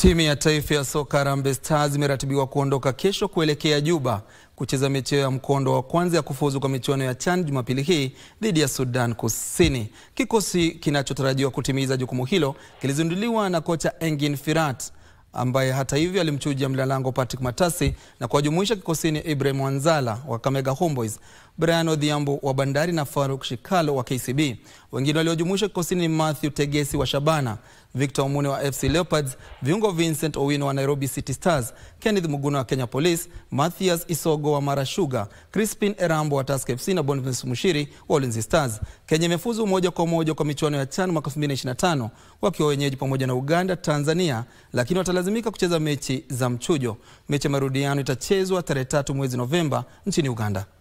Timu ya taifa ya soka Harambee Stars imeratibiwa kuondoka kesho kuelekea Juba kucheza mechi ya mkondo wa kwanza ya kufuzu kwa michuano ya CHAN Jumapili hii dhidi ya Sudan Kusini. Kikosi kinachotarajiwa kutimiza jukumu hilo kilizinduliwa na kocha Engin Firat ambaye hata hivyo alimchuja mlalango Patrick Matasi na kuwajumuisha kikosini Ibrahim Wanzala wa Kakamega Homeboyz, Brian Odhiambo wa Bandari na Faruk Shikalo wa KCB. Wengine waliojumuishwa kikosini ni Matthew Tegesi wa Shabana, Victor Omune wa FC Leopards, viungo Vincent Owino wa Nairobi City Stars, Kenneth Muguna wa Kenya Police, Mathias Isogo wa Mara Sugar, Crispin Erambo wa Tusker FC na Boniface Mushiri wa Ulinzi Stars. Kenya imefuzu moja kwa moja kwa michuano ya CHAN mwaka 2025 wakiwa wenyeji pamoja na Uganda, Tanzania, lakini watalazimika kucheza mechi za mchujo. Mechi ya marudiano itachezwa tarehe tatu mwezi Novemba nchini Uganda.